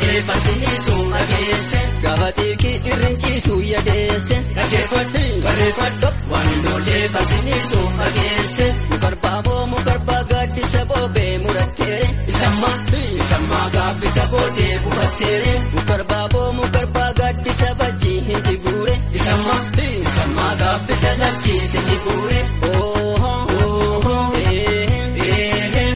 ijoollee fansiniisu dhageesse. Gaafa xiiqii irreen ciisu yadeesse. Dhaggeeffadhu barreeffadhu waan ijoollee fansiniisu dhageesse. Mukarbaamoo mukarbaa gaaddisa boobee muratteere. Isammaa isammaa gaabbita boodee bufatteere.